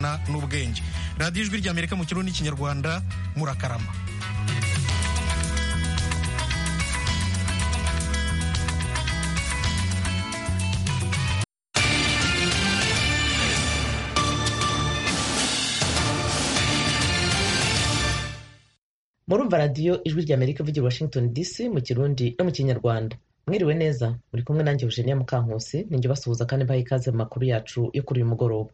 amahanga n'ubwenge radiyo ijwi ry'amerika mu kirundi n'ikinyarwanda murakarama murumva radiyo ijwi ry'amerika ivugira washington dc mu kirundi no mu kinyarwanda mwiriwe neza muri kumwe nanjye eugenia mukankusi ninjye basuhuza kandi mbaha ikaze mu makuru yacu yo kuri uyu mugoroba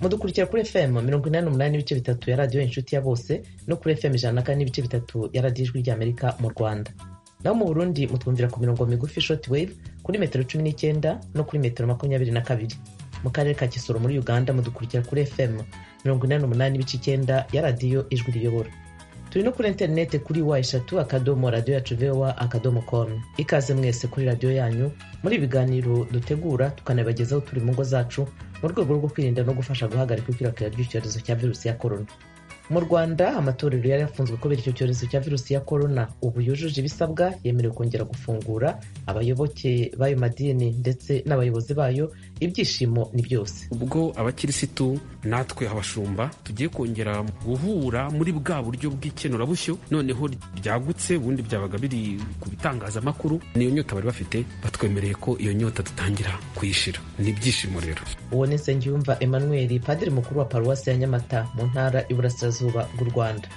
mudukurikira kuri fm mirongo inani n'umunani n'ibice bitatu ya radiyo inshuti ya bose no kuri fm ijana na kane n'ibice bitatu ya radiyo ijwi ry'amerika mu rwanda naho mu burundi mutwumvira ku mirongo migufi short wave kuri metero cumi n'icyenda no kuri metero makumyabiri na kabiri mu karere ka kisoro muri uganda mudukurikira kuri fm mirongo inani n'umunani ibice icyenda ya radiyo ijwi riyobora turi no kuri interineti kuri wa eshatu akadomo radiyo yacu vowa akadomo komu ikaze mwese kuri radiyo yanyu muri ibiganiro dutegura tukanabagezaho turi mu ngo zacu mu rwego rwo kwirinda no gufasha guhagarika ikwirakwira ry'icyorezo cya virusi ya korona mu rwanda amatorero yari yafunzwe kubera icyo cyorezo cya virusi ya korona ubu yujuje ibisabwa yemerewe kongera gufungura abayoboke b'ayo madini ndetse n'abayobozi bayo ibyishimo ni byose ubwo abakirisitu natwe abashumba tugiye kongera guhura muri bwa buryo bw'ikenurabushyo noneho ryagutse ubundi byabaga biri ku bitangazamakuru niyo nyota bari bafite batwemereye ko iyo nyota dutangira kuyishira ni ibyishimo rero uwo ni nsengiyumva emmanuel padiri mukuru wa paruwasi ya nyamata mu ntara y'uburasirazuba bw'u rwanda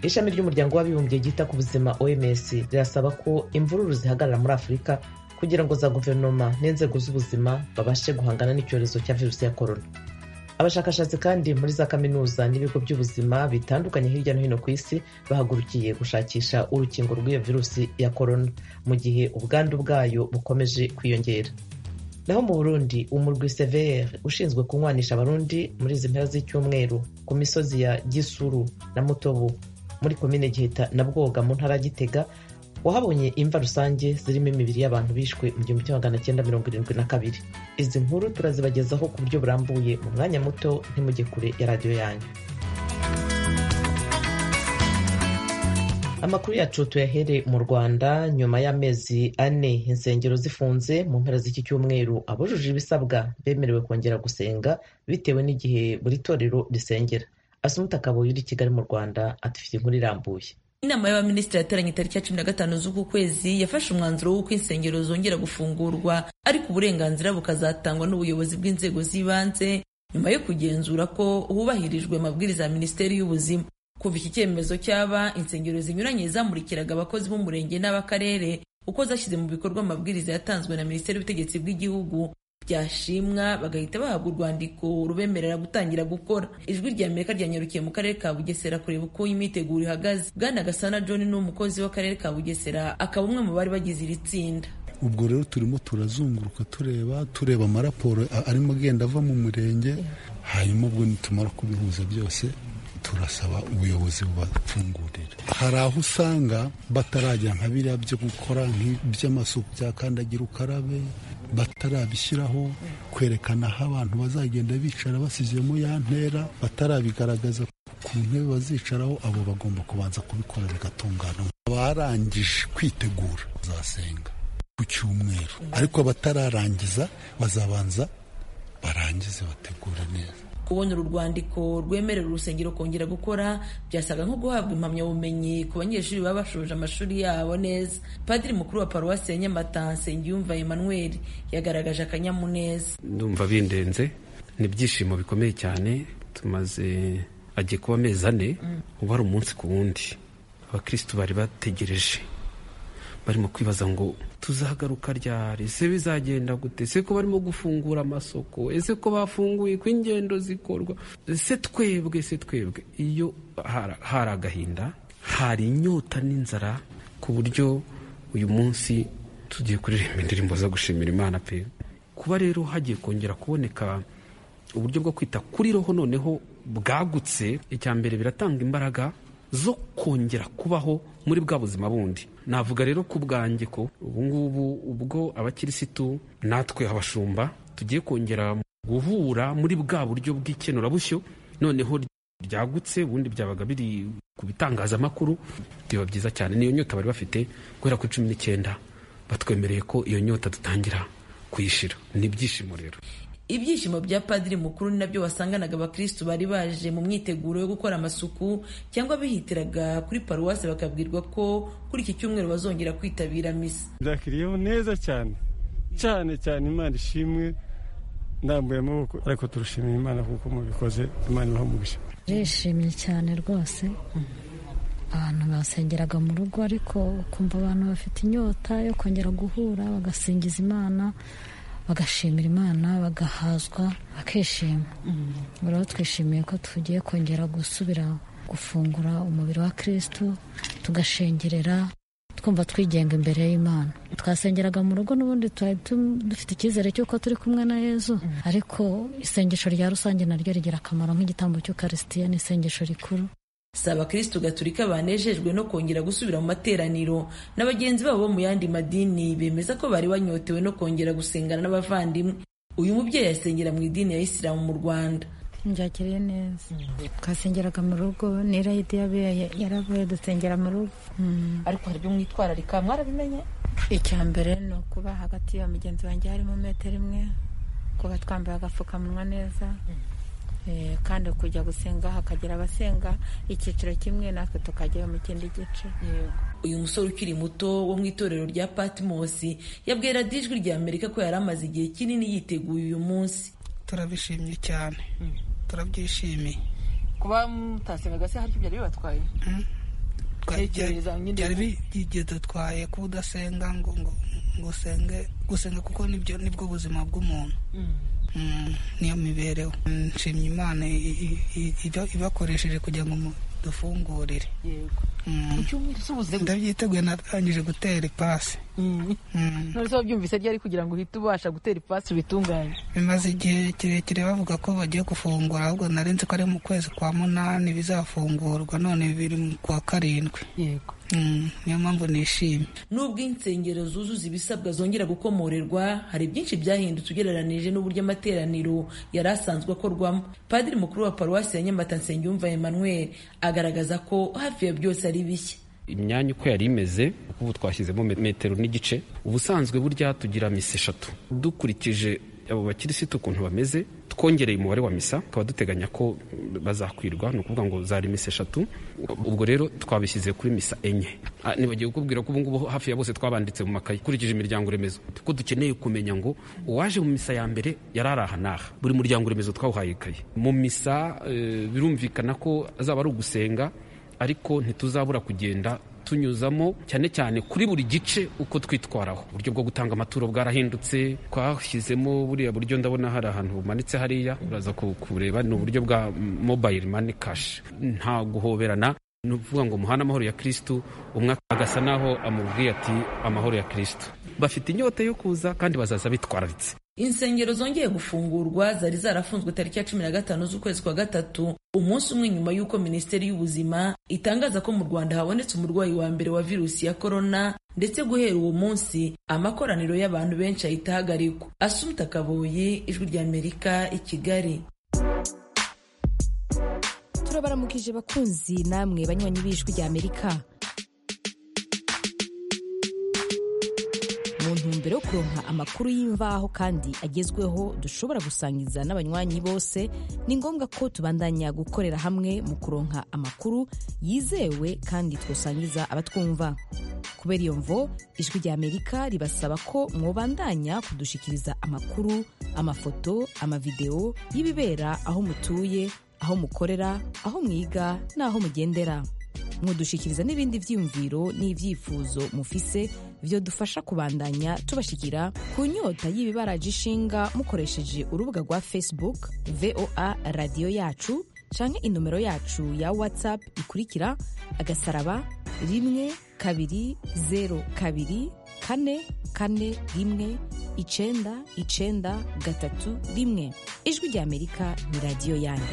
ishami ry'umuryango w'abibumbye ryita ku buzima oms rirasaba ko imvururu zihagarara muri afurika kugira ngo za guverinoma n'inzego z'ubuzima babashe guhangana n'icyorezo cya virusi ya korona abashakashatsi kandi muri za kaminuza n'ibigo by'ubuzima bitandukanye hirya no hino ku isi bahagurukiye gushakisha urukingo rw'iyo virusi ya korona mu gihe ubwandu bwayo bukomeje kwiyongera naho mu burundi umurwi severe ushinzwe kunywanisha abarundi muri izi mpera z'icyumweru ku misozi ya gisuru na mutobo muri komine giheta na bwoga mu ntara ya gitega wahabonye imva rusange zirimo imibiri y'abantu bishwe mu gihumbi kimwe magana cyenda mirongo irindwi na kabiri izi nkuru turazibagezaho ku buryo burambuye mu mwanya muto ntimujye kure ya radiyo yanyu amakuru yacu tuyahere mu rwanda nyuma y'amezi ane insengero zifunze mu mpera z'iki cyumweru abujuje ibisabwa bemerewe kongera gusenga bitewe n'igihe buri torero risengera asumuta kabuye uri kigali mu rwanda adufite inkuru irambuye inama y'abaminisitiri yateranye tariki ya cumi na gatanu z'uku kwezi yafashe umwanzuro w'uko insengero zongera gufungurwa ariko uburenganzira bukazatangwa n'ubuyobozi bw'inzego z'ibanze nyuma yo kugenzura ko hubahirijwe amabwiriza ya minisiteri y'ubuzima kuva iki cyemezo cyaba insengero zinyuranye zamurikiraga abakozi b'umurenge n'ab'akarere uko zashyize mu bikorwa amabwiriza yatanzwe na minisiteri y'ubutegetsi bw'igihugu byashimwa bagahita bahabwa urwandiko rubemerera gutangira gukora ijwi rya amerika ryanyarukiye mu karere ka bugesera kureba uko imyiteguro ihagaze bwana gasana john ni umukozi w'akarere ka bugesera akaba umwe mu bari bagize iri tsinda ubwo rero turimo turazunguruka tureba tureba amaraporo arimo agenda ava mu murenge hanyuma ubwo nitumara kubihuza byose turasaba ubuyobozi bubafungurira hari aho usanga batarajya nka biriya byo gukora nk'iby'amasuku bya kandagira ukarabe batarabishyiraho kwerekana aho abantu bazagenda bicara basizemo ya ntera batarabigaragaza ku ntebe bazicaraho abo bagomba kubanza kubikora bigatungana abarangije kwitegura bazasenga ku cyumweru ariko abatararangiza bazabanza barangize bategura neza kubona uru rwandiko rwemerera urusengero kongera gukora byasaga nko guhabwa impamyabumenyi ku banyeshuri baba bashoje amashuri yabo neza padiri mukuru wa paruwasi ya nyamata nsengiyumva emmanuel yagaragaje akanyamuneza ndumva bindenze ni ibyishimo bikomeye cyane tumaze agiye kuba amezi ane ubu ari umunsi ku wundi abakirisitu bari bategereje barimo kwibaza ngo tuzagaruka ryari se bizagenda gute se ko barimo gufungura amasoko ese ko bafunguye ko ingendo zikorwa se twebwe se twebwe iyo hari agahinda hari inyota n'inzara ku buryo uyu munsi tugiye kuririmba indirimbo zo gushimira imana pe kuba rero hagiye kongera kuboneka uburyo bwo kwita kuri roho noneho bwagutse icya mbere biratanga imbaraga zo kongera kubaho muri bwa buzima bundi navuga rero ku bwanjye ko ubungubu ubwo abakirisitu natwe abashumba tugiye kongera guhura muri bwa buryo bw'ikenurabushyo noneho ryagutse ubundi byabaga biri ku bitangazamakuru biba byiza cyane niyo nyota bari bafite guhera kuri cumi n'icyenda batwemereye ko iyo nyota dutangira kuyishyira ni ibyishimo rero ibyishimo bya padiri mukuru ni nabyo wasanganaga abakristu bari baje mu myiteguro yo gukora amasuku cyangwa bihitiraga kuri paruwasi bakabwirwa ko kuri iki cyumweru bazongera kwitabira misa ndakiriyeho neza cyane cyane cyane imana ishimwe ndambuye amaboko ariko turushimira imana kuko mubikoze imana ibaha umugisha ndishimye cyane rwose abantu basengeraga mu rugo ariko ukumva abantu bafite inyota yo kongera guhura bagasingiza imana bagashimira imana bagahazwa bakishima rero twishimiye ko tugiye kongera gusubira gufungura umubiri wa kirisitu tugashengerera twumva twigenga imbere y'imana twasengeraga mu rugo n'ubundi twari tu- dufite icyizere cy'uko turi kumwe na yezu ariko isengesho rya rusange naryo rigira akamaro nk'igitambo cy'ukarisitiya ni isengesho rikuru si abakristu gaturika banejejwe no kongera gusubira mu materaniro na bagenzi babo bo mu yandi madini bemeza ko bari banyotewe no kongera gusengana n'abavandimwe uyu mubyeyi yasengera mu idini ya isilamu mu rwanda njakiriye neza twasengeraga mu rugo n'irayidi yaravuye dusengera mu rugo Mm. ariko hari ibyo mwitwararika mwarabimenye icya mbere ni ukuba hagati ya mugenzi wanjye harimo metero imwe kuba twambaye agapfukamunwa neza Eh, kandi kujya gusenga hakagira abasenga icyiciro kimwe natwe tukajya mu kindi gice uyu musore ukiri muto wo mu itorero rya patimosi yabwiye radiyo ijwi rya amerika ko yari amaze igihe kinini yiteguye uyu munsi turabishimye cyane turabyishimiye kuba mutasengaga se hari ibyo byari bibatwaye Tekereza nyine. byari byidatwaye kuba udasenga ngo ngo ngo usenge gusenga kuko nibyo nibwo buzima bw'umuntu Mm, niyo mibereho Mm, nshimye imana i- i- i- iba- ibakoresheje kugira ngo mu- dufungurire yego Mm. mu cyumweru se ubuze ndabyiteguye natangije gutera ipasi Mm. Mm. none se wabyumvise ryari kugira ngo uhite ubasha gutera ipasi ubitunganye bimaze igihe kirekire bavuga ko bagiye gufungura ahubwo narenze ko ari mu kwezi kwa munani bizafungurwa none biri mu kwa karindwi yego Mm, niyo mpamvu nishimye nubwo insengero zuzuza ibisabwa zongera gukomorerwa hari byinshi byahindutse ugereranije n'uburyo amateraniro yari asanzwe akorwamo padiri mukuru wa paruwasi ya nyamata nsengiyumva emmanuel agaragaza ko hafi ya byose ari bishya imyanya uko yari imeze kuko ubu twashyizemo me- metero n'igice ubusanzwe burya tugira misa eshatu dukurikije abo bakirisitu ukuntu bameze twongereye umubare wa misa tukaba duteganya ko mm, bazakwirwa ni ukuvuga ngo zari misa eshatu ubwo rero twabishyize kuri misa enye Ah, nibagiwe kukubwira ko ubungubu hafi ya bose twabanditse mu makayi ukurikije imiryango remezo kuko dukeneye kumenya ngo uwaje mu misa ya mbere yari ari aha n'aha buri muryango remezo twawuhaye ikayi mu misa eh, birumvikana ko azaba ari ugusenga ariko ntituzabura kugenda tunyuzamo cyane cyane kuri buri gice uko twitwaraho uburyo bwo gutanga amaturo bwarahindutse twashyizemo buriya buryo ndabona hari ahantu bumanitse hariya uraza ku- kubureba ni uburyo bwa mobile money cash nta guhoberana ni ukuvuga ngo muhane amahoro ya kirisitu umwe agasa naho amubwiye ati amahoro ya kirisitu bafite inyota yo kuza kandi bazaza bitwararitse insengero zongeye gufungurwa zari zarafunzwe tariki ya cumi na gatanu z'ukwezi kwa gatatu umunsi umwe nyuma y'uko minisiteri y'ubuzima itangaza ko mu rwanda habonetse umurwayi wa mbere wa virusi ya korona ndetse guhera uwo munsi amakoraniro y'abantu benshi ahita ahagarikwa asumta kaboyi ijwi rya amerika i kigali turabaramukije bakunzi namwe banywanyi b'ijwi rya amerika mu ntumbero yo kuronka amakuru y'imvaho kandi agezweho dushobora gusangiza n'abanywanyi bose ni ngombwa ko tubandanya gukorera hamwe mu kuronka amakuru yizewe kandi twasangiza abatwumva kubera iyo mvo ijwi rya amerika ribasaba ko mwobandanya kudushikiriza amakuru amafoto amavidewo y'ibibera aho mutuye aho mukorera aho mwiga n'aho mugendera mudushikiriza n'ibindi byiyumviro n'ibyifuzo mufise dufasha kubandanya tubashikira ku nyota y'ibibaraje ishinga mukoresheje urubuga rwa facebook voa radiyo yacu canke inomero yacu ya whatsapp ikurikira agasaraba rimwe kabiri zeru kabiri kane kane rimwe icenda icenda gatatu rimwe ijwi rya amerika ni radiyo yanyu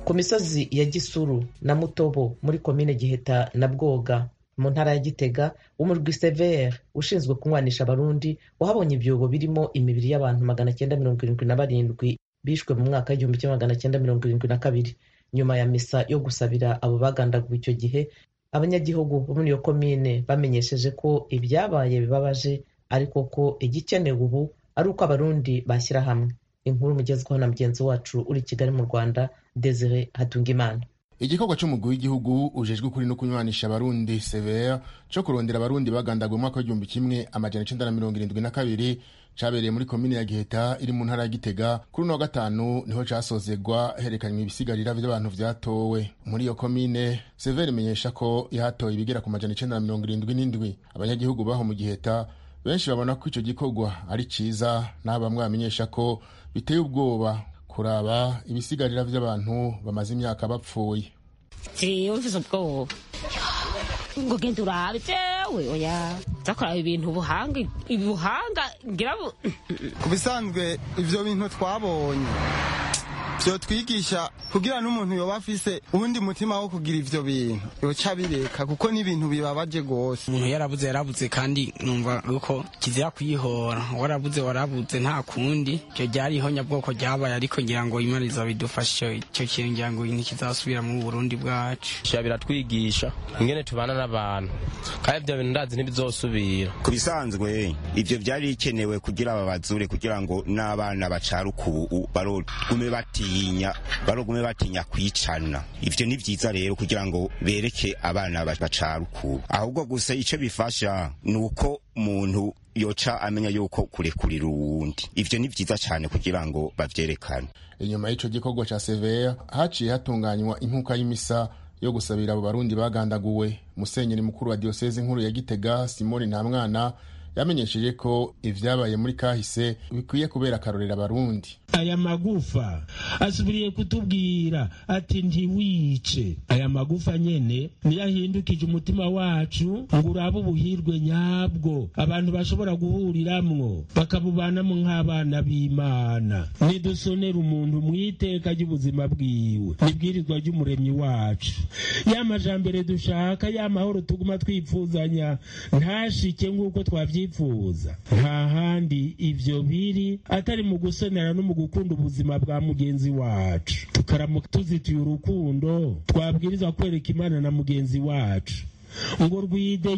ku misozi ya gisuru na mutobo muri komine giheta na bwoga mu ntara ya gitega umurwi severe ushinzwe kunywanisha abarundi wahabonye ibyobo birimo imibiri y'abantu magana cyenda mirongo irindwi na barindwi bishwe mu mwaka w'igihumbi kimwe magana cyenda mirongo irindwi na kabiri nyuma ya misa yo gusabira abo bagandaguwe icyo gihe abanyagihugu bo muri iyo komine bamenyesheje ko ibyabaye bibabaje ariko ko igikenewe ubu ari uko abarundi bashyira hamwe inkuru mugezweho na mugenzi wacu uri i kigali mu rwanda desire hatungimana igikorwa cy'umugwi w'igihugu ujejwe ukuri no kunywanisha abarundi severa cyo kurondera abarundi bagandaguwe umwaka w'igihumbi kimwe amajana icenda na mirongo irindwi na kabiri cyabereye muri komine ya giheta iri mu ntara ya gitega kuri uno wa gatanu niho casozegwa herekanywa ibisigarira vy'abantu vyatowe muri iyo komine severa imenyesha ko yahatoye ibigera ku majana icenda na mirongo irindwi n'indwi abanyagihugu baho mu giheta benshi babona ko ico gikorwa ari ciza n'abo bamwe bamenyesha ko biteye ubwoba kuraba ibisigarira by'abantu bamaze imyaka bapfuye jewe mfise ubwoba ngo genda urabe jewe oya zakoraba ibintu ubuhanga ubuhanga ngira ku bisanzwe ivyo bintu twabonye byo twigisha kugira n'umuntu yoba afise uwundi mutima wo kugira ivyo bintu yoca bireka kuko n'ibintu bibabaje gose umuntu yarabuze yarabuze kandi numva uko kizira kuyihora warabuze warabuze nta kundi icyo ryari ihonyabwoko ryabaye ariko ngira ngo imana izabidufashe icyo kintu ngira ngo ntikizasubira muri burundi bwacu sha biratwigisha ingene tubana n'abantu kandi ibyo bintu ndazi ntibizosubira ku bisanzwe ivyo byari bikenewe kugira babazure kugira ngo n'abana bacare ukubu barugume bati batinya barugume batinya kwicana ivyo ni vyiza rero kugira ngo bereke abana bacara uku ahubwo gusa ico bifasha ni uko umuntu yoca amenya yuko kurekurira uwundi ivyo ni vyiza cane kugira ngo bavyerekane inyuma y'ico gikorwa ca severa haciye hatunganywa inkuka y'imisa yo gusabira abo barundi bagandaguwe musenyeri mukuru wa diyoseze nkuru ya gitega simoni ntamwana yamenyesheje ko ibyabaye muri kahise bikwiye kubera akarorera abarundi aya magufa asubiriye kutubwira ati ntiwice aya magufa nyene niyo ahindukije umutima wacu ngo urabe ubuhirwe nyabwo abantu bashobora guhuriramwo bakabubanamo nk'abana b'imana nidusonera umuntu mu iteka ry'ubuzima bwiwe nibwirizwa ry'umuremyi wacu ya majambere dushaka ya mahoro tuguma twipfuzanya ntashike nk'uko twavyifuza tubyifuza nta handi ibyo biri atari mu gusenera no mu gukunda ubuzima bwa mugenzi wacu tukaramuka tuzitiye urukundo twabwiriza kwereka imana na mugenzi wacu ngo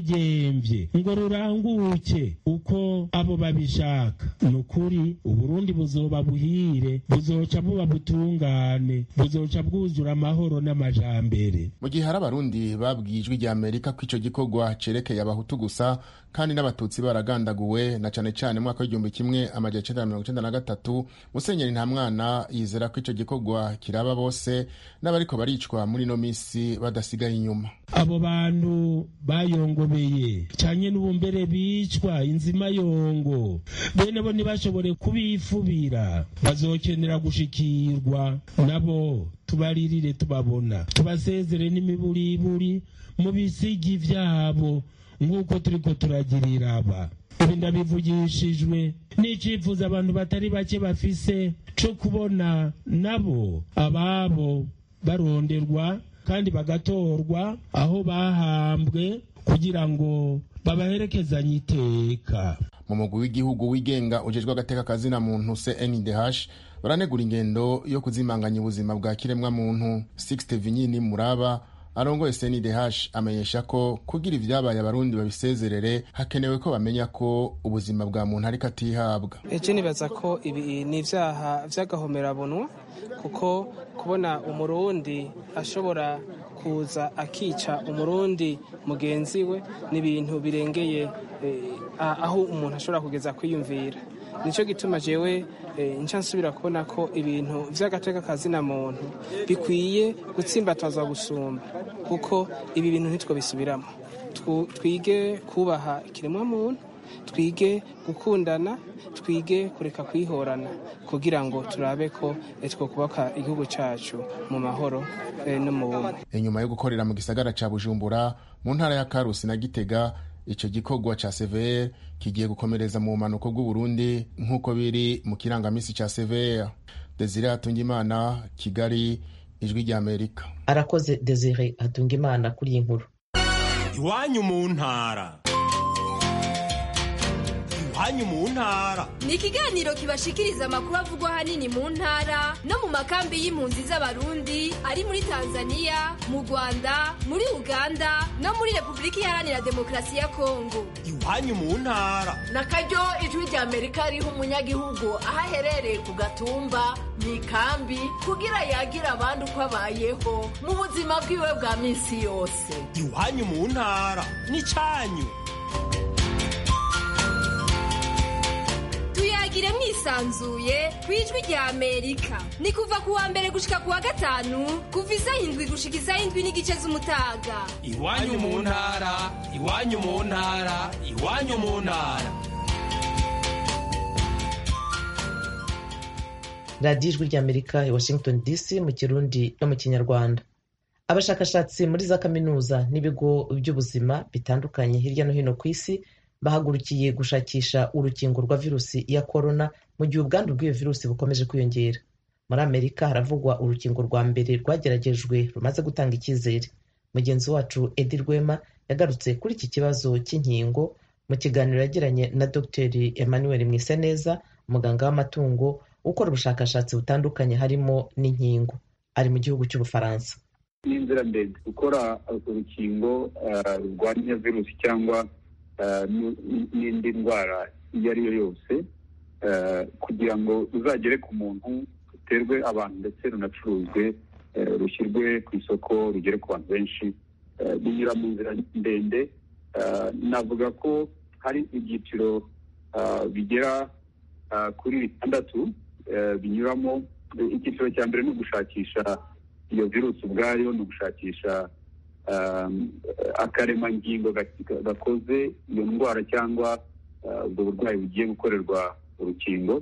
rwidegembye ngo ruranguke uko abo babishaka ni ukuri uburundi buzoba buhire buzoca buba butungane buzoca bwuzura amahoro n'amajambere mu gihe hari abarundi babwiye ijwi rya amerika ko ico gikorwa cerekeye abahutu gusa kandi n'abatutsi baragandaguwe na cane cane mwaka w'igihumbi kimwe amajana icenda na mirongo icenda na gatatu musenyeri nta mwana yizera ko ico gikorwa kiraba bose n'abariko baricwa muri ino misi badasigaye inyuma abo bantu bayongobeye cyane n'ubumbere bicwa inzima yongo bene bo ntibashobore kubifubira bazokenera gushikirwa nabo tubaririre tubabona tubasezere n'imiburiburi mu bisigi byabo nk'uko turi ko turagirira aba ibi ndabivugishijwe n'icyifuzo abantu batari bake bafise cyo kubona nabo ababo baronderwa kandi bagatorwa aho bahambwe kugira ngo babaherekezanye iteka mu mugwi w'igihugu wigenga ujejwe agateka kazina muntu cndh baranegura ingendo yo kuzimanganya ubuzima bwa kiremwa muntu 6 vinyini muraba arongoye cndh amenyesha ko kugira ibyabaye abarundi babisezerere hakenewe ko bamenya ko ubuzima bwa muntu ariko atihabwa ejo nibaza ko ibi ni ibyaha by'agahomerabunwa kuko kubona umurundi ashobora kuza akica umurundi mugenzi we ni ibintu birengeye aho umuntu ashobora kugeza kwiyumvira nicyo gituma jewe nca nsubira kubona ko ibintu by'agateka kazina muntu bikwiye gutsimbatazwa gusumba kuko ibi bintu ntitwo bisubiramo twige kubaha ikiremwa muntu twige gukundana twige kureka kwihorana kugira ngo turabe ko two kubaka igihugu cyacu mu mahoro no mu bumwe inyuma yo gukorera mu gisagara cya bujumbura mu ntara ya karusi na gitega icyo gikorwa cya severe kigiye gukomereza mu bumanuko bw'uburundi nk'uko biri mu kirangamisi cya severe desire hatungimana kigali ijwi ry'amerika arakoze desire hatungimana kuri iyi nkuru iwanyu mu ntara hanyu mu ntara ni ikiganiro kibashikiriza amakuru avugwa ahanini mu ntara no mu makambi y'impunzi z'abarundi ari muri tanzania mu rwanda muri uganda no muri repubulika iharanira demokarasi ya kongo iwanyu mu ntara nakaryo ijwi rya amerika riha umunyagihugu aho aherereye ku gatumba mu ikambi kugira yagire abandi uko abayeho mu buzima bwiwe bwa minsi yose iwanyu mu ntara n'icyanyu tuyagire mwisanzuye ku ijwi rya amerika ni kuva ku wa mbere gushika ku wa gatanu kuva isaha indwi gushika isaha indwi n'igice z'umutaga iwanyu mu ntara iwanyu mu ntara iwanyu mu ntara radiyo ijwi ry'amerika i washington dc mu kirundi no mu kinyarwanda abashakashatsi muri za kaminuza n'ibigo by'ubuzima bitandukanye hirya no hino ku isi bahagurukiye gushakisha urukingo rwa virusi ya korona mu gihe ubwandu bw'iyo virusi bukomeje kwiyongera muri amerika haravugwa urukingo rwa mbere rwageragejwe rumaze gutanga icyizere mugenzi wacu edi rwema yagarutse kuri iki kibazo cy'inkingo mu kiganiro yagiranye na dogiteri emmanuel mwiseneza umuganga w'amatungo ukora ubushakashatsi butandukanye harimo n'inkingo ari mu gihugu cy'ubufaransa ni inzira ndende gukora urukingo rurwanya virusi cyangwa n'indi ndwara iyo ari yo yose kugira ngo ruzagere ku muntu ruterwe abantu ndetse runacuruzwe rushyirwe ku isoko rugere ku bantu benshi binyura mu nzira ndende navuga ko hari ibyiciro bigera kuri bitandatu binyuramo icyiciro cya mbere ni ugushakisha iyo virusi ubwayo ni ugushakisha akaremangingo gakoze iyo ndwara cyangwa ubwo burwayi bugiye gukorerwa urukingo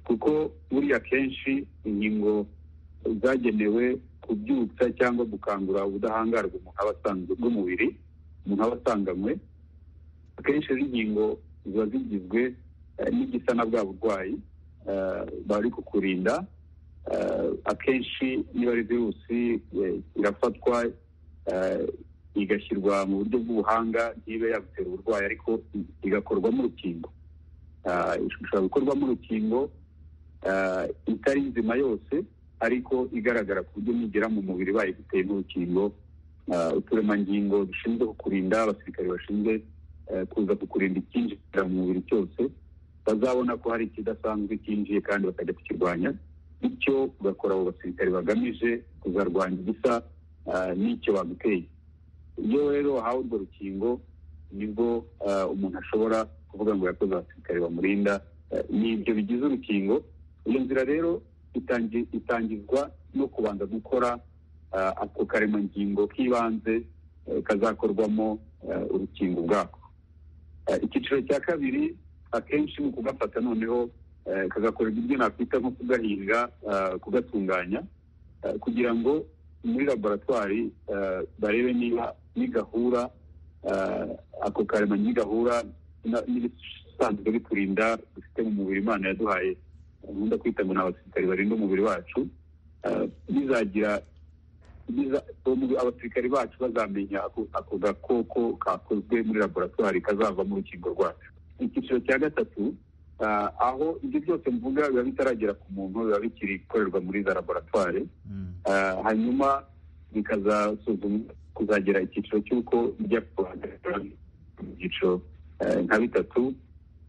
kuko buriya kenshi inkingo zagenewe kubyutsa cyangwa gukangura ubudahangarwa umuntu aba asanzwe bw'umubiri umuntu aba asanganywe akenshi izi nkingo ziba zigizwe n'igisa na bwa burwayi bari kukurinda akenshi niba ari virusi irafatwa igashyirwa mu buryo bw'ubuhanga ntibe yagutera uburwayi ariko igakorwamo urukingo ishobora gukorwamo urukingo itari nzima yose ariko igaragara ku buryo nigera mu mubiri bayiguteye n'urukingo uturemangingo dushinzwe kukurinda abasirikare bashinzwe kuza kukurinda icyinjira mu mubiri cyose bazabona ko hari ikidasanzwe cyinjiye kandi bakajya kukirwanya bityo ugakora abo basirikare bagamije kuzarwanya igisa n'icyo baguteye iyo rero wahawe urwo rukingo nibwo umuntu ashobora kuvuga ngo yakoze abasirikare bamurinda ni ibyo bigize urukingo iyo nzira rero itangizwa no kubanza gukora ako karemangingo k'ibanze kazakorwamo urukingo ubwako icyiciro cya kabiri akenshi ni ukugafata noneho kagakorerwa ibyo nakwita nko kugahinga kugatunganya kugira ngo muri laboratwari barebe niba nigahura ako karema nigahura n'ibisanzwe biturinda dufite mu mubiri imana yaduhaye nkunda kwita ngo ni abasirikari barinda umubiri wacu bizagira abasirikari bacu bazamenya ako gakoko kakozwe muri laboratwari kazavamo urukingo rwacu icyiciro cya gatatu aho ibyo byose mvuga biba bitaragera ku muntu biba bikiri gukorerwa muri za laboratwari hanyuma bikazasuzumwa kuzagera icyiciro cy'uko bijya kuhagaragara mu byiciro nka bitatu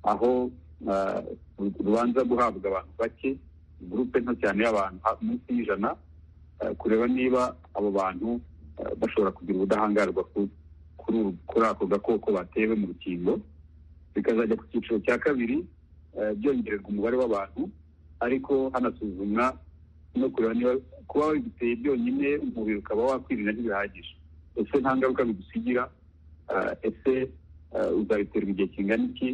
aho rubanza guhabwa abantu bake gurupe nto cyane y'abantu munsi y'ijana kureba niba abo bantu bashobora kugira ubudahangarwa kuri ako gakoko batewe mu rukingo bikazajya ku cyiciro cya kabiri byongererwa umubare w'abantu ariko hanasuzumwa no kureba niba kuba wabiguteye byonyine umubiri ukaba wakwirinda ntibihagije ese nta ngaruka bigusigira ese uzabiterwa igihe kingana iki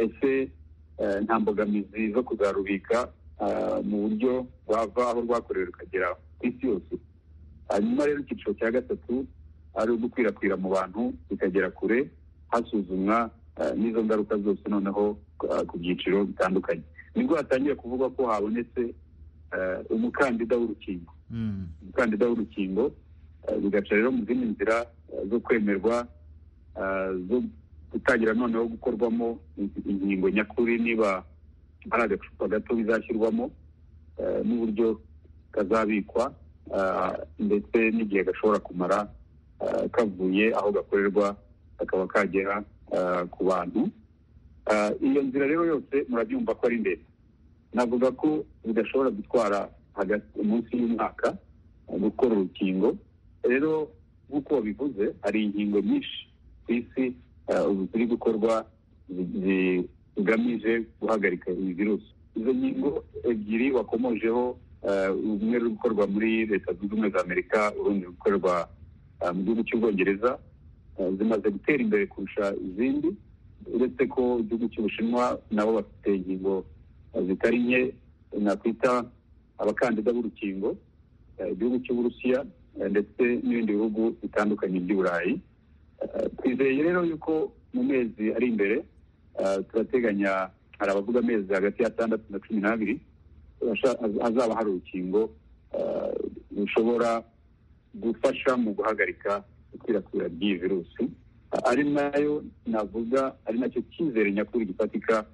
ese nta mbogamizi zo kuzarubika mu buryo rwava aho rwakorewe rukagera ku isi yose hanyuma rero icyiciro cya gatatu ari ugukwirakwira mu bantu bikagera kure hasuzumwa n'izo ngaruka zose noneho ku byiciro bitandukanye nibwo hatangiye kuvuga ko habonetse umukandida w'urukingo umukandida w'urukingo bigaca rero mu zindi nzira zo kwemerwa gutangira noneho gukorwamo ingingo nyakuri niba ari agacupa gato bizashyirwamo n'uburyo kazabikwa ndetse n'igihe gashobora kumara kavuye aho gakorerwa kakaba kagera ku bantu iyo nzira rero yose murabyumva ko ari ndende navuga ko bidashobora gutwara hagati munsi y'umwaka gukora urukingo rero nk'uko babivuze hari inkingo nyinshi ku isi ubu ziri gukorwa zigamije guhagarika iyi virusi izo nkingo ebyiri wakomojeho rumwe ruri gukorwa muri leta zunze ubumwe za amerika urundi ruri gukorwa mu gihugu cy'ubwongereza zimaze gutera imbere kurusha izindi uretse ko igihugu cy'ubushinwa nabo bafite ingingo zitari nke nakwita abakandida b'urukingo igihugu cy'uburusiya ndetse n'ibindi bihugu bitandukanye by'uburayi twizeye rero yuko mu mezi ari imbere turateganya hari abavuga amezi hagati y'atandatu na cumi n'abiri hazaba hari urukingo rushobora gufasha mu guhagarika ikwirakwira ry'iyi virusi ari nayo navuga ari nacyo cyizere nyakuri gifatika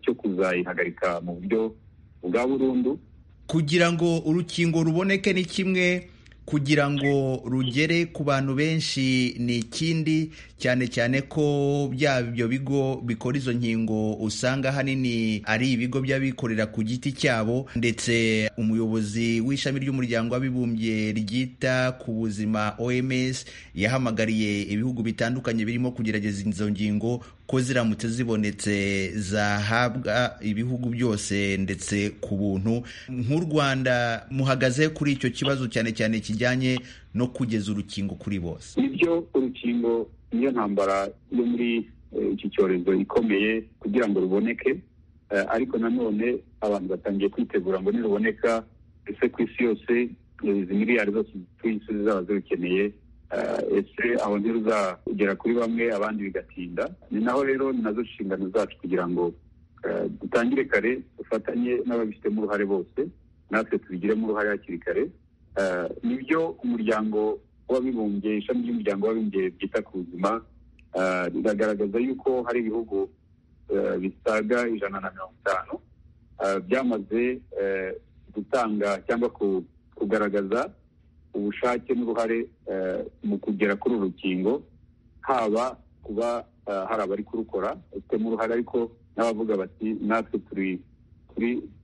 cyo kuzayihagarika mu buryo bwa burundu kugira ngo urukingo ruboneke ni kimwe kugira ngo rugere ku bantu benshi ni ikindi cyane cyane ko bya byo bigo bikora izo nkingo usanga ahanini ari ibigo by'abikorera ku giti cyabo ndetse umuyobozi w'ishami ry'umuryango w'abibumbye ryita ku buzima oms yahamagariye ibihugu bitandukanye birimo kugerageza izo ngingo ko ziramutse zibonetse zahabwa ibihugu byose ndetse ku buntu nk'u rwanda muhagaze kuri icyo kibazo cyane cyane iki kijyanye no kugeza urukingo kuri bose nibyo urukingo niyo ntambara yo muri iki cyorezo ikomeye kugira ngo ruboneke ariko nanone abantu batangiye kwitegura ngo niruboneka ese ku isi yose izi miliyari zose isi zizaba zirukeneye ese aho ntiruzagera kuri bamwe abandi bigatinda ni naho rero ni nazo nshingano zacu kugira ngo dutangire kare dufatanye n'ababifitemo uruhare bose natwe tubigiremo uruhare hakiri kare nibyo umuryango w'abibumbye ishami ry'umuryango w'abibumbye ryita ku buzima riragaragaza yuko hari ibihugu bisaga ijana na mirongo itanu byamaze gutanga cyangwa kugaragaza ubushake n'uruhare mu kugera kuri uru rukingo haba kuba hari abari kurukora bafitemo uruhare ariko n'abavuga bati natwe turi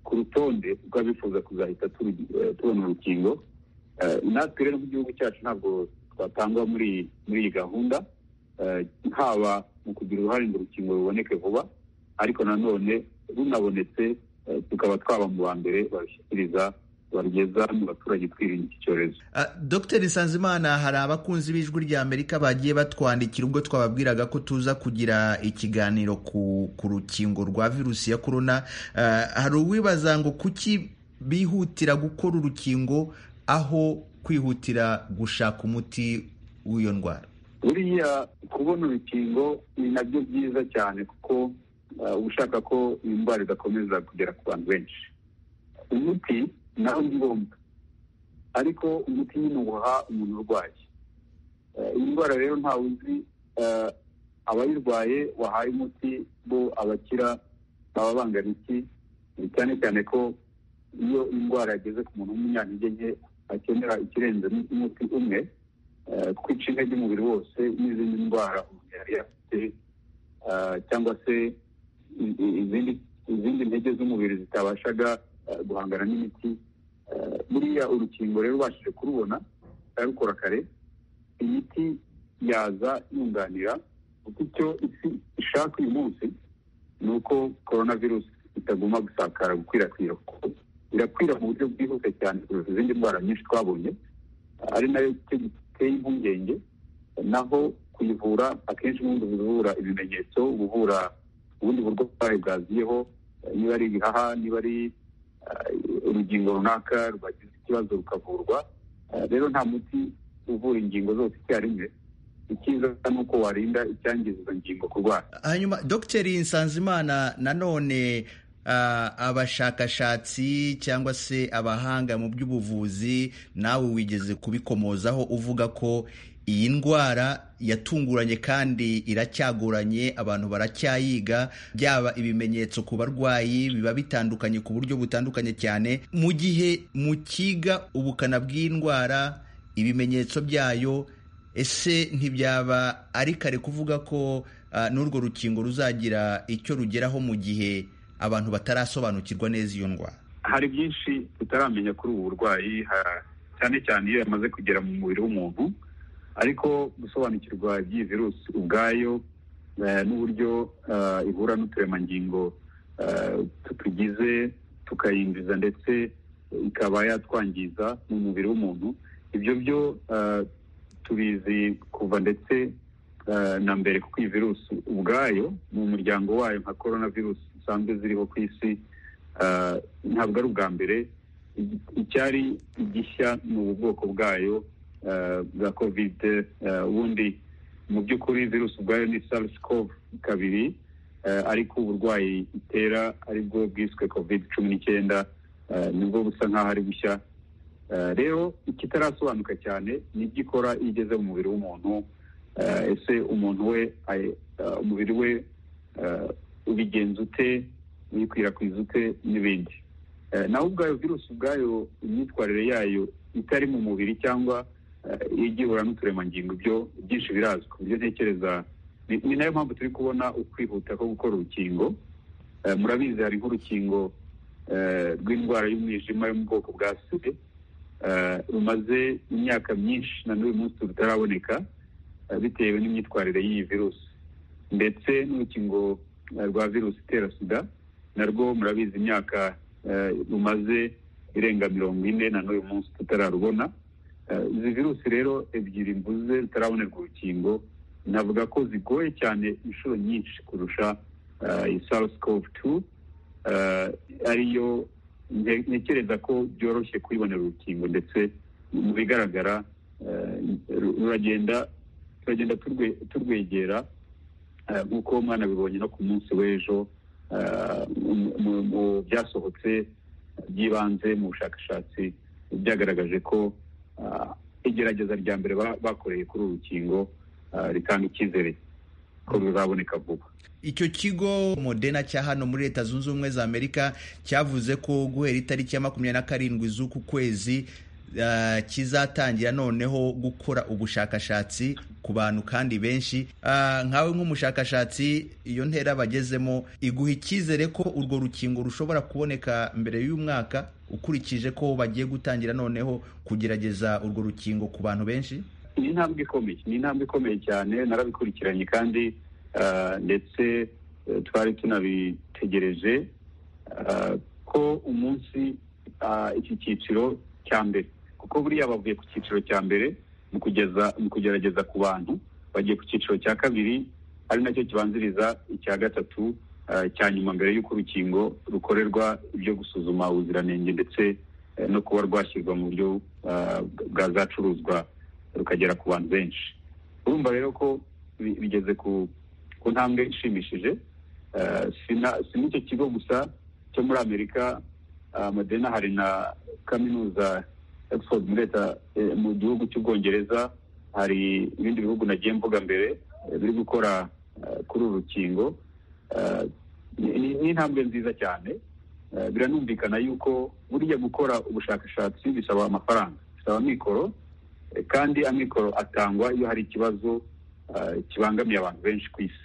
ku rutonde rw'abifuza kuzahita tubona urukingo natwe rero nk'igihugu cyacu ntabwo twatangwa muri muri iyi gahunda haba mu kugira uruhare ngo urukingo ruboneke vuba ariko nanone runabonetse tukaba twaba mu ba mbere barushyikiriza barugeza mu baturage twirinda iki cyorezo dogiteri nsanzimana hari abakunzi b'ijwi rya amerika bagiye batwandikira ubwo twababwiraga ko tuza kugira ikiganiro ku rukingo rwa virusi ya korona hari uwibaza ngo kuki bihutira gukora urukingo aho kwihutira gushaka umuti w'iyo ndwara buriya kubona urukingo ni nabyo byiza cyane kuko uba ushaka ko iyi ndwara idakomeza kugera ku bantu benshi umuti naho ni ngombwa ariko umuti nyine uwuha umuntu urwaye iyi ndwara rero ntawe uzi abayirwaye wahaye umuti bo abakira baba bangana iki cyane cyane ko iyo indwara yageze ku muntu w'umunyantege nke akenera ikirenze n'umuti umwe kwica intege umubiri wose n'izindi ndwara umuntu yari yafite cyangwa se izindi ntege z'umubiri zitabashaga guhangana n'imiti buriya urukingo rero ubashije kurubona rukora kare imiti yaza yunganira kuko icyo isi ishaka uyu munsi ni uko korona virusi itagomba gusakara gukwirakwira kuko irakwira mu buryo bwihuse cyane kurusha izindi ndwara nyinshi twabonye ari nayo cyo giteye impungenge naho kuyivura akenshi n'ubundi uba uvura ibimenyetso uba uvura ubundi burwayi bwaziyeho niba ari ibihaha niba ari urugingo runaka rwagize ikibazo rukavurwa rero nta muti uvura ingingo zose icyarimwe icyiza ni uko warinda icyangiza izo ngingo kurwara hanyuma dogiteri nsanzimana nanone abashakashatsi cyangwa se abahanga mu by'ubuvuzi nawe wigeze kubikomozaho uvuga ko iyi ndwara yatunguranye kandi iracyagoranye abantu baracyayiga byaba ibimenyetso ku barwayi biba bitandukanye ku buryo butandukanye cyane mu gihe mukiga ubukana bw'indwara ibimenyetso byayo ese ntibyaba ari kare kuvuga ko n'urwo rukingo ruzagira icyo rugeraho mu gihe abantu batarasobanukirwa neza iyo ndwara hari byinshi tutaramenya kuri ubu burwayi cyane cyane iyo yamaze kugera mu mubiri w'umuntu ariko gusobanukirwa by'iyi virusi ubwayo n'uburyo ihura n'uturemangingo tutugize tukayinjiza ndetse ikaba yatwangiza mu mubiri w'umuntu ibyo byo tubizi kuva ndetse na mbere kuko iyi virusi ubwayo mu muryango wayo nka korona virusi zisanzwe ziriho ku isi ntabwo ari ubwa mbere icyari igishya ni ubu bwoko bwayo bwa kovide ubundi mu by'ukuri virusi ubwayo ni sarisi cov kabiri ariko uburwayi itera aribwo bwiswe kovide cumi n'icyenda nibwo busa nk'aho ari bushya rero ikitarasobanuka cyane ni ibyo ikora iyo igeze mu mubiri w'umuntu ese umuntu we umubiri we ubigenza ute uyikwirakwiza ute n'ibindi nawe ubwayo virusi ubwayo imyitwarire yayo itari mu mubiri cyangwa igihura n'uturemangingo ibyo byinshi birazwi ku buryo ntekereza ni nayo mpamvu turi kubona ukwihuta ko gukora urukingo murabizi hari nk'urukingo rw'indwara y'umwijima yo mu bwoko bwa sida rumaze imyaka myinshi na n'uyu munsi rutaraboneka bitewe n'imyitwarire y'iyi virusi ndetse n'urukingo rwa virusi itera sida narwo murabizi imyaka rumaze irenga mirongo ine na n'uyu munsi tutararubona izi virusi rero ebyiri mvuze zitarabonerwa urukingo navuga ko zigoye cyane inshuro nyinshi kurusha iyi sarisi kovu tu ariyo ntekereza ko byoroshye kuyibonera urukingo ndetse mu bigaragara ruragenda turagenda turwegera nk'uko mwanabibonye no ku munsi w'ejo mu byasohotse by'ibanze mu bushakashatsi byagaragaje ko igerageza rya mbere bakoreye kuri uru rukingo ritanga icyizere ko ruzaboneka vuba icyo kigo modena cya hano muri leta zunze ubumwe za amerika cyavuze ko guhera itariki ya makumyabiri na karindwi z'uku kwezi kizatangira noneho gukora ubushakashatsi ku bantu kandi benshi nkawe nk'umushakashatsi iyo ntera bagezemo iguha icyizere ko urwo rukingo rushobora kuboneka mbere y'umwaka ukurikije ko bagiye gutangira noneho kugerageza urwo rukingo ku bantu benshi ni intambwe ikomeye ni intambwe ikomeye cyane narabikurikiranye kandi ndetse twari tunabitegereje ko umunsi iki cyiciro cya mbere kuko buriya bavuye ku cyiciro cya mbere mu kugeza mu kugerageza ku bantu bagiye ku cyiciro cya kabiri ari nacyo kibanziriza icya gatatu cya nyuma mbere y'uko urukingo rukorerwa ibyo gusuzuma ubuziranenge ndetse no kuba rwashyirwa mu buryo bwazacuruzwa rukagera ku bantu benshi urumva rero ko bigeze ku ntambwe ishimishije si n'icyo kigo gusa cyo muri amerika modena hari na kaminuza Oxford muri leta mu gihugu cy'ubwongereza hari ibindi bihugu nagiye mvuga mbere biri gukora kuri uru rukingo ni intambwe nziza cyane biranumvikana yuko buriya gukora ubushakashatsi bisaba amafaranga bisaba amikoro kandi amikoro atangwa iyo hari ikibazo kibangamiye abantu benshi ku isi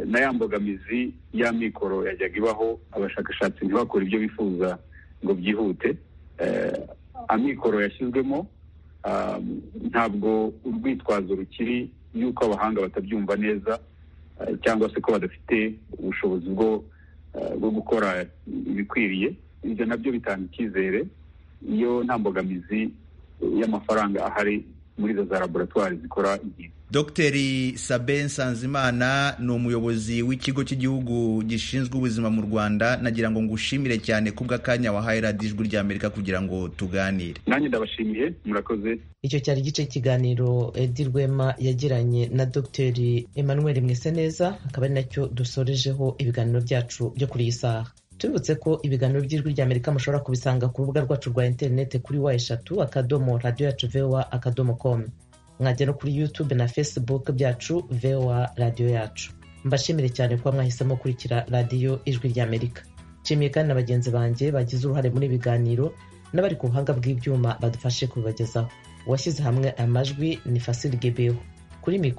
na ya mbogamizi y'amikoro yajyaga ibaho abashakashatsi ntibakore ibyo bifuza ngo byihute amikoro yashyizwemo ntabwo urwitwazo rukiri y'uko abahanga batabyumva neza cyangwa se ko badafite ubushobozi bwo gukora ibikwiriye ibyo nabyo bitanga icyizere iyo nta mbogamizi y'amafaranga ahari muri izo za laboratwari zikora igihe dogiteri sabe nsanzimana ni umuyobozi w'ikigo cy'igihugu gishinzwe ubuzima mu rwanda nagira ngo ngushimire cyane kubw'akanya wahaye radiyo ijwi rya amerika kugira ngo tuganire nanjye ndabashimiye murakoze icyo cyari igice cy'ikiganiro edi rwema yagiranye na dogiteri emmanuel mwiseneza akaba ari nacyo dusorejeho ibiganiro byacu byo kuri iyi saha tubibutse ko ibiganiro by'ijwi rya amerika mushobora kubisanga ku rubuga rwacu rwa interineti kuri wa eshatu akadomo radiyo yacu vewa akadomo komu mwajya no kuri youtube na facebook byacu voa radiyo yacu mbashimire cyane kuba mwahisemo gukurikira radiyo ijwi ry'amerika nshimiye kandi na bagenzi banjye bagize uruhare muri ibiganiro n'abari ku buhanga bw'ibyuma badufashe kubibagezaho uwashyize hamwe amajwi ni fasili gebeho kuri mikoro